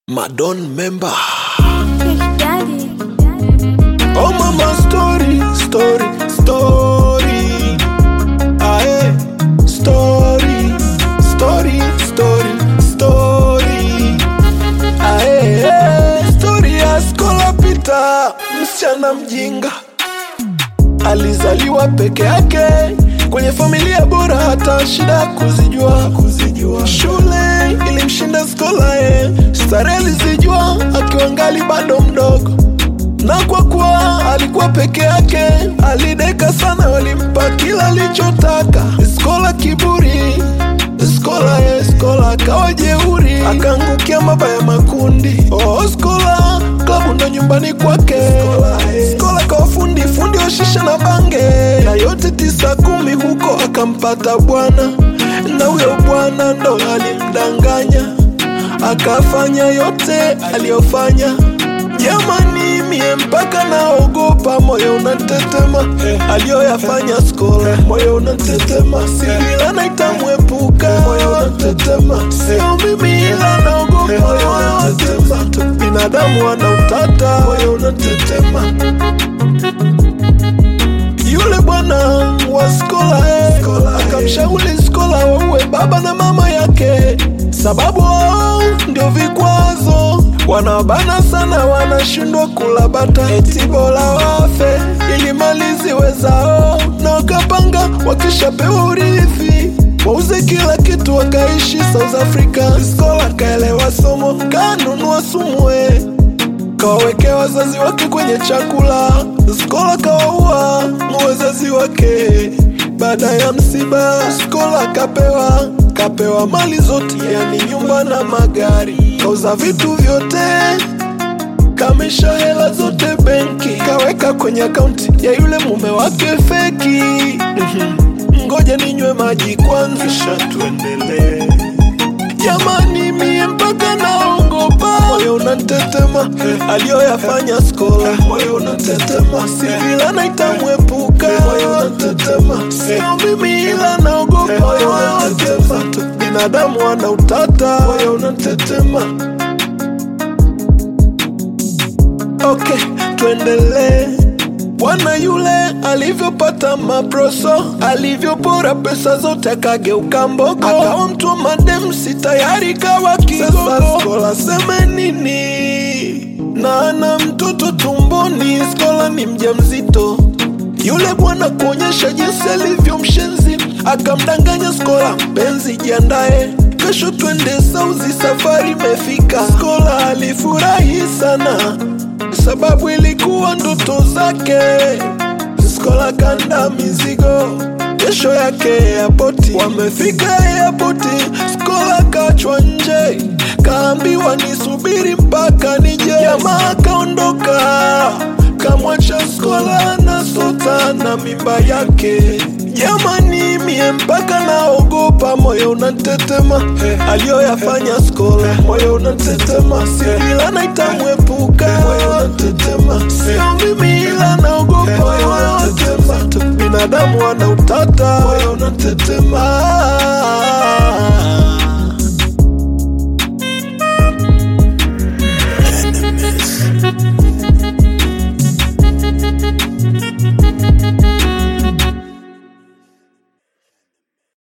Madon member. Big Daddy. Oh mama story, story, story. Aye, story, story, story, story. Aye, story ya Skola Peter, msichana mjinga alizaliwa peke yake kwenye familia bora, hata shida kuzijua, kuzijua. Shule ilimshinda Skola, eh, starehe alizijua akiwa ngali bado mdogo na kwa kuwa alikuwa peke yake alideka sana, walimpa kila alichotaka. Skola kiburi, Skola ye Skola akawa jeuri, akaangukia mabaya makundi. Oh, Skola klabu ndo nyumbani kwake. Skola kawa fundi fundi wa shisha na bange, na yote tisa kumi huko akampata bwana, na huyo bwana ndo alimdanganya, akafanya yote aliyofanya Jamani, mie mpaka naogopa, moyo unatetema eh, aliyoyafanya Skola, moyo unatetema, sivila naitamwepuka, moyo unatetema, sio mimi ila naogopa, moyo unatetema, binadamu ana utata, moyo unatetema. Yule bwana wa Skola eh, akamshauri Skola waue baba na mama yake, sababu wao ndio vikwazo wanabana sana, wanashindwa kula bata, eti bora wafe ili mali ziwe zao, na wakapanga wakishapewa urithi wauze kila kitu, wakaishi South Africa. Skola kaelewa somo, kanunua sumwe kawawekea wazazi wake kwenye chakula. Skola kawaua wazazi wake. Baada ya msiba, Skola kapewa kapewa mali zote, yani nyumba na magari, kauza vitu vyote, kamesha hela zote benki, kaweka kwenye akaunti ya yule mume wake feki. Ngoja ninywe maji kwanza, kisha tuendelee. Jamani, mie mpaka naogopa, moyo unatetema, eh, aliyoyafanya Skola, moyo unatetema, sivila naitamwepuka, moyo unatetema, sio mimi ila naogopa, moyo unatetema, binadamu ana utata, moyo unatetema. Okay, tuendelee. Bwana yule alivyopata maproso, alivyopora pesa zote, akageuka mbogo, akawa mtu wa madem, si tayari kawa kigogo. Sasa Skola seme nini? na ana mtoto tumboni, Skola ni mjamzito. Yule bwana kuonyesha jinsi alivyo mshenzi, akamdanganya Skola, mpenzi jiandae, kesho twende Sauzi, safari imefika. Skola alifurahi sana sababu ilikuwa ndoto zake. Skola kanda mizigo, kesho yake airpoti. Wamefika airpoti, Skola kachwa nje, kaambiwa nisubiri mpaka nije. Jamaa kaondoka, kamwacha Skola na sota na mimba yake. Jamani, mie mpaka naogopa, moyo unatetema, eh, aliyoyafanya Skola, moyo unatetema, sivila naitamwepuka, moyo unatetema, sio mimi ila naogopa, moyo unatetema, binadamu ana utata, moyo unatetema.